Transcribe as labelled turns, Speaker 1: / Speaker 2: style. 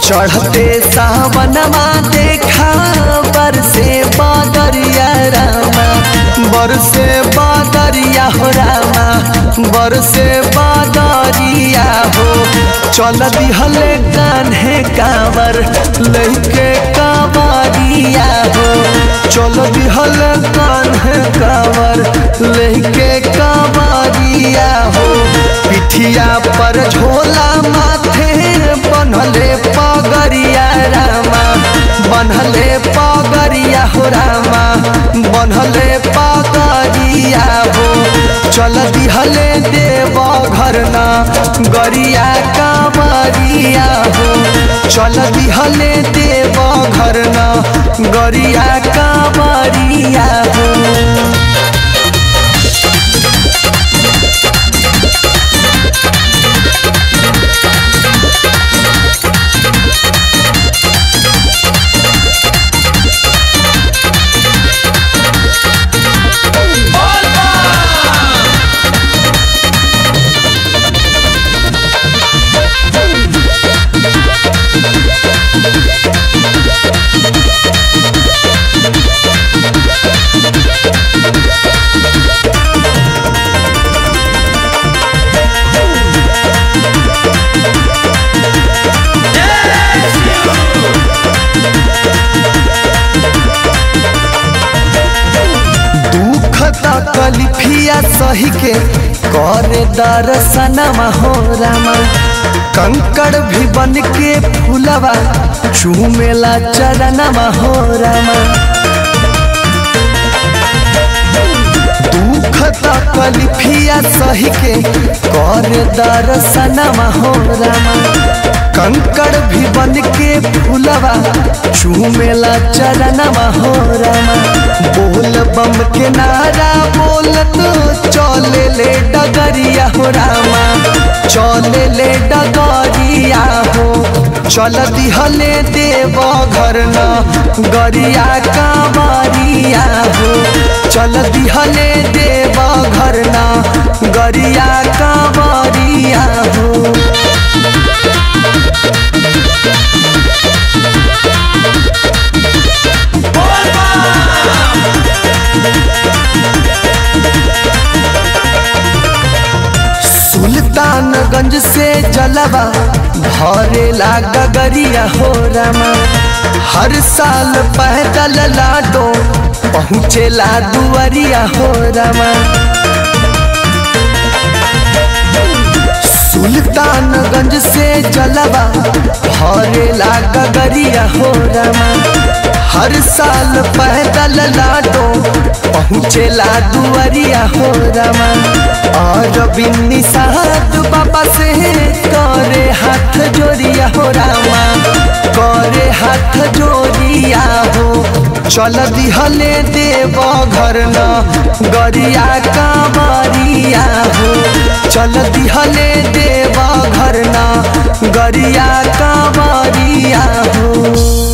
Speaker 1: चढ़ते सावनमा देखा बरसे बादरिया रामा बरसे बादरिया हो रामा बरसे बादरिया हो चल दिहले कान्हे कावर लैके कावरिया हो चल दिहले कान्हे कावर लैके कावरिया हो पिठिया पर झोला माथे बनले पगरिया रामा बनले पगरिया हो रामा बनले पगरिया हो चल दिहले देव घर ना गरिया कामरिया हो चल दिहले देव घर ना गरिया कामरिया हो दुख तकलीफिया सही के करे दर्शनमा हो रामा कंकड़ भी बन के फूलवा चूमेला चरणमा हो रामा दुख तकलीफिया सही के करे दर्शनमा हो रामा कंकड़ भी बन के फूलवा चूमेला चरणमा हो रामा बोल बम के नारा बोलत चले ले डगरिया हो रामा चले ले डगरिया हो चल दिहले देव घर न गरिया कांवरिया हो चल दिहले देव घर न गरिया कांवरिया हो सुल्तानगंज से जलवा भरेला गगरिया हो रामा हर साल पैदल लाडो पहुँचेला दुआरिया हो रामा सुल्तानगंज से जलवा भरेला गगरिया हो रामा हर साल पैदल लाडो पहुँचेला दुआरिया हो रामा और बिन्नी साहब बाबा से करे हाथ जोड़िया हो रामा करे हाथ जोड़िया हो चल दिहले देव घर न गरिया कांवरिया हो चल दिहले देव घर न गरिया कांवरिया हो